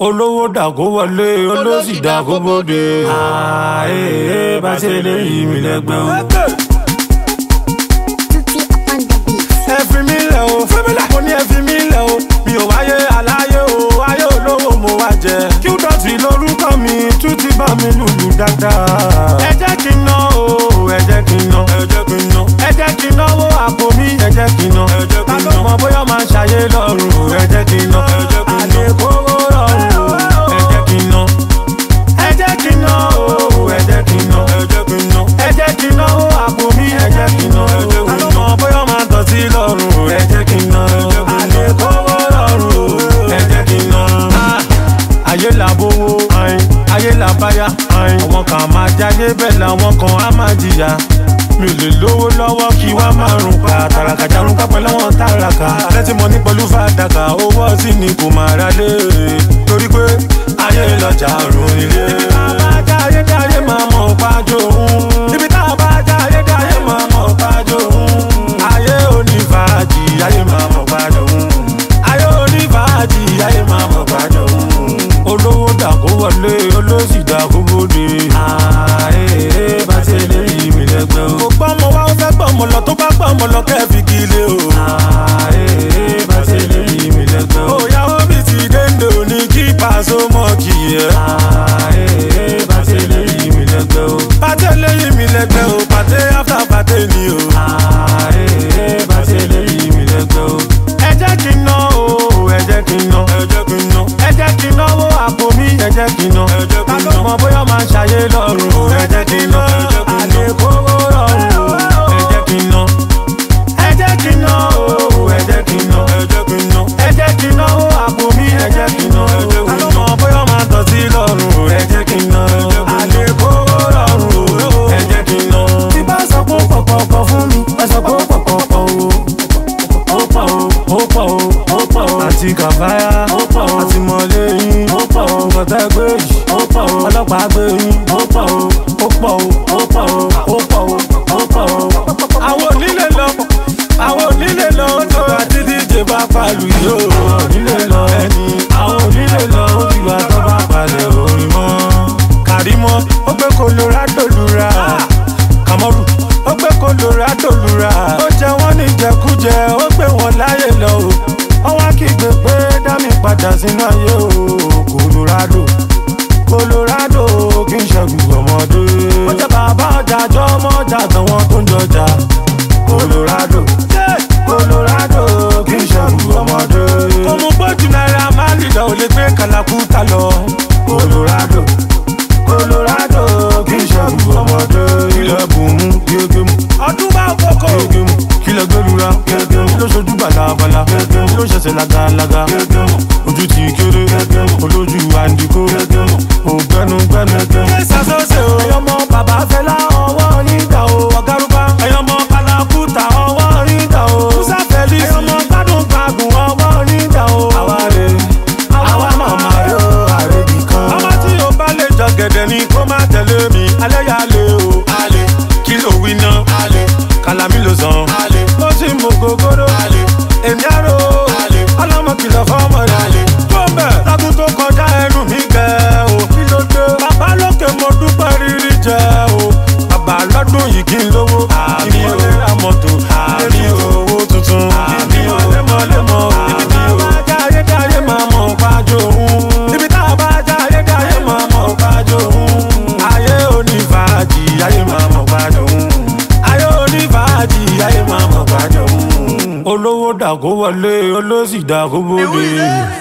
olówó dàgó wọlé olóṣì dàgó bóde. ààyè bá ṣe lè yí mi lẹ́gbẹ́ o. Tutti on the beat. ẹ fi mí lẹ̀ o mo ní ẹ fi mí lẹ̀ o mi ò wáyé aláyé o ayé olówó mo wá jẹ. kí ó dọ̀tí lórúkọ mi tún ti bá mi lùlù dáadáa. ẹ jẹ́ kí n ná o ẹ jẹ́ kí n ná ẹ jẹ́ kí n ná ẹ jẹ́ kí n náwó àpò mi ẹ jẹ́ kí n ná ẹ jẹ́ kí n ná ta ló mọ bóyá máa ṣàyé lọ́rùn ẹ jẹ́ kí n ná ẹ jẹ́ kí n ná àlékòwò lọ́rùn ẹ jẹ́ kí n ná ẹ jẹ́ kí n ná o ẹ jẹ́ kí n ná ẹ jẹ́ kí n ná ẹ jẹ́ kí n náwó àpò mi ẹ jẹ́ kí n ná ẹ jẹ́ kí n ná ta ló mọ bóyá máa tọ̀ sí lọ́rùn ẹ jẹ́ kí n ná àlékòwò lọ́rùn ẹ jẹ́ kí n ná. ayé làbówó ayé làbáyá àwọn kan máa jáde bẹ́ẹ̀ làwọn kan á máa jìyà mi ò lè lówó lọ́wọ́ kí wá máa rùn pa tàràkà jarun pápẹ́ lọ́wọ́ tàràkà lẹ́tí mo ní pẹ̀lú fàdákà owó sí ni kò máa ra lé torí pé ayé lọ́jà rùn nílé. ibi tá a bá jáyé jáyé máa mọ̀ pájó òun ibi tá a bá jáyé jáyé máa mọ̀ pájó òun ayé onífàájì ayé máa mọ̀ pájó òun ayé onífàájì ayé máa mọ̀ pájó òun olówó dàgó wọlé olóṣì dàgó bóde. ààyè bá ṣe lè yí mi lẹ́gbẹ́ o. kò gbọ́ ọmọ wa ó fẹ́ gbọ́ ọmọ lọ tó bá gbọ́ ọmọ lọ kẹ́ fi kí ilé o. ààyè bá ṣe lè yí mi lẹ́gbẹ́ o. òyàwó mi ti dénde òní kí pàṣẹ mọ́ kì í yẹ. ààyè bá ṣe lè yí mi lẹ́gbẹ́ o. pàtẹ lè yí mi lẹ́gbẹ́ o pàtẹ after pàtẹ ni o. ààyè bá ṣe lè yí mi lẹ́gbẹ́ o. ẹ jẹ́ kí n ná o ẹ jẹ́ kí n ná ẹ jẹ́ kí n ná ẹ jẹ́ kí n náwó àpò mi ẹ jẹ́ kí n ná ẹ jẹ́ kí n ná ta ló mọ bóyá máa ṣàyé lọ́rùn ẹ jẹ́ kí n ná àlékòwò lọ́rùn ẹ jẹ́ kí n ná ẹ jẹ́ kí n ná o ẹ jẹ́ kí n ná ẹ jẹ́ kí n ná ẹ jẹ́ kí n náwó àpò mi ẹ jẹ́ kí n ná ta ló mọ bóyá máa tọ̀ sí lọ́rùn ẹ jẹ́ kí n ná àlékòwò lọ́rùn ẹ jẹ́ kí n ná. tí bá sọ pé ó pọ̀pọ̀pọ̀ fún mi ẹ sọ pé ó pọ̀pọ̀pọ̀ o ó pọ̀ o ó pọ̀ o ó pọ̀ o àti kàfáyà ó pọ̀ o àti mọ̀lẹ́yìn ó pọ̀ o kọ̀tẹ́ gbé yìí ó pọ̀ o ọlọ́pàá gbé yín ó pọ̀ o ó pọ̀ o ó pọ̀ o ó pọ̀ o ó pọ̀ o. àwọn onílé lọ àwọn onílé lọ ó tó àti díje bá palu yìí ó onílé lọ ẹni àwọn onílé lọ ó ti wà tó bá palẹ̀ orin mọ́. kàrímọ́ ó gbé colorado lura kàmọ́rù ó gbé colorado lura ó jẹ wọ́n ní jẹkújẹ ó gbé wọn láyè lọ o ọwọ́ kígbe pé dá mi padà sínú ayé o colorado colorado kì í ṣẹ́gun ọmọdé. ó jẹ́ bàbá ọjà jọ ọmọ ọjà àtàwọn tó ń jọjà colorado colorado kì í ṣẹ́gun ọmọdé. kò mú bójú náírà máa lì lọ ò lè gbé kàlàkùtà lọ colorado colorado kì í ṣẹ́gun ọmọdé. ilẹ̀ bùnmú gégé mu. ọdún bá kókó. gégé mu kílẹ̀ gbẹ́lura. gégé mu ló ṣojú balabala. gégé mu ló ṣẹ̀ṣẹ̀ lagalaga. gégé mu ojú ti kéré. gégé mu olójú àǹdíkó. gégé mu ògbẹ́nu gbẹ́nu. gégé mu ṣàṣọṣe o. ẹyọmọ bàbá fẹlá ọwọ́ nígbà o. ọ̀gárùbá ẹyọmọ kalakuta ọwọ́ nígbà o. musa fẹ́lí ẹyọmọ gbádùn gbàgùn ọwọ́ nígbà o. àwa rè àwa màmá rè o àrèbì kan. ọmọ tí o bá lè jọ gẹ̀dẹ̀ ni kó má tẹ̀lé mi. alẹ́ yà lé o. alẹ́ kí ló wí ná. alẹ́ kàlámì ló sàn. alẹ́ ó sì mú gogoro. alẹ́ èmi àrò. alẹ́ ọlọ́mọ kìlọ̀ fọ́mọ rẹ̀. alẹ́ tó bẹ̀ lágùn tó kọjá ẹnu mi gẹ̀ o. kí ló dé. bàbá lókè mo dúpẹ́ rírí jẹ o. bàbá lọ́dún yìí kí n lówó. àmì o ra mọ́tò. àmì o owó tuntun. àmì o lemọ́lemọ́. ibi tá a bá jáyé jáyé máa mọ̀ pájó òun. ibi tá a bá jáyé jáyé máa mọ̀ pájó òun. ayé onífàájì ayé máa mọ̀ pájó òun. ayé onífàájì ayé máa mọ̀ pájó òun. olówó dàgó wọlé olóṣì dàgó bóde.